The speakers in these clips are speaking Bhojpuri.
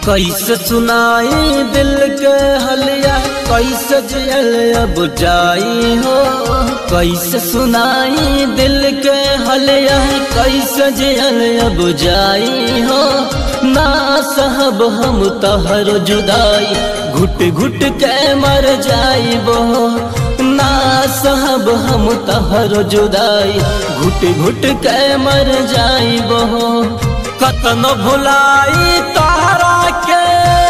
कैसे सुनाई दिल के हलिया कैसे जियल अब जाई हो कैसे सुनाई दिल के हलिया कैसे जियल अब जाई हो ना सहब हम तहर जुदाई घुट घुट के मर जाइबो ना सहब हम तहर जुदाई घुट घुट के मर जाइबो कतन भुलाई तारा के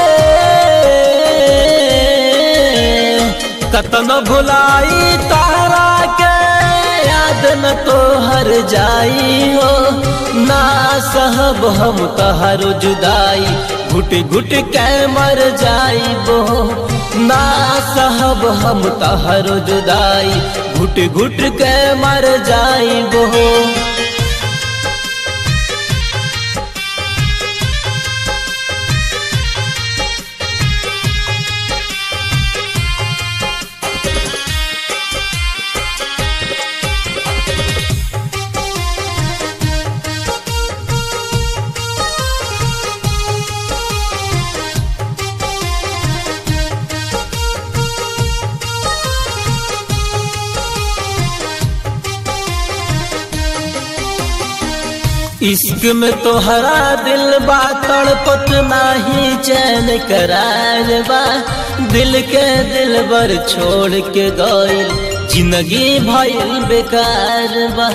कतन भुलाई तारा के याद न तो हर जाई हो ना सहब हम तहर जुदाई घुट घुट के मर जाइबो ना सहब हम तहर जुदाई घुट घुट के मर जाइबो इश्क में तो हरा दिल बा तड़पत नाही चैन करार बा दिल के दिल बर छोड़ के गइल जिंदगी भइल बेकार बा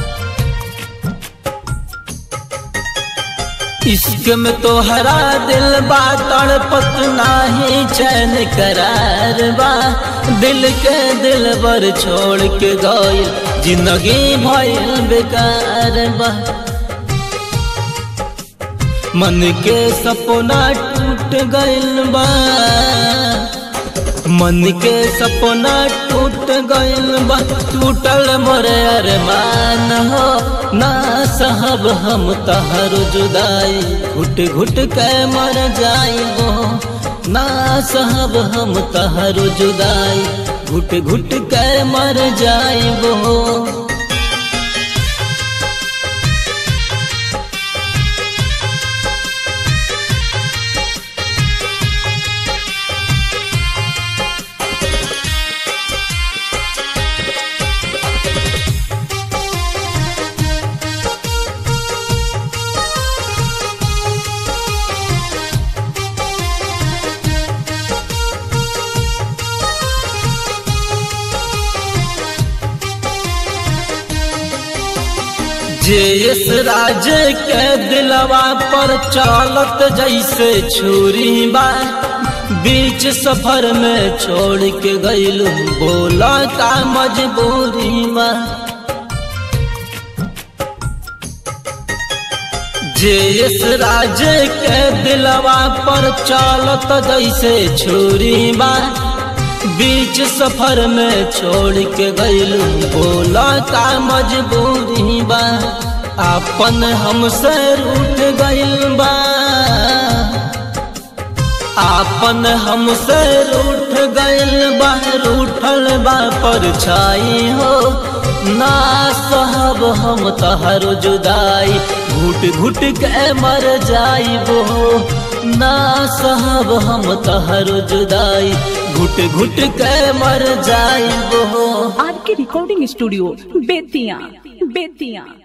इश्क में तो हरा दिल बा तड़पत नाही चैन करार बा दिल के दिल बर छोड़ के गइल जिंदगी भइल बेकार बा मन के सपना टूट गइल बा मन के सपना टूट गइल बा टूटल मोरे अरमान हो ना सहब हम तहर जुदाई घुट घुट के मर जाइबो ना सहब हम तहर जुदाई घुट घुट के मर जाइबो जेस राज के दिलवा पर चालत जैसे छुरी बा बीच सफर में छोड़ के गइल बोला का मजबूरी बा जेस राज के दिलवा पर चालत जैसे छुरी बा बीच सफर में छोड़ के गइल बोला का मजबूरी बा अपन हमसे रूठ गइल बा आपन हमसे रूठ गइल बा रूठल बा पर छाई हो ना सहब हम तहर जुदाई घुट घुट के मर जाइबो ना सहब हम तहर जुदाई घुट घुट के मर जाइबो आर के रिकॉर्डिंग स्टूडियो बेतिया बेतिया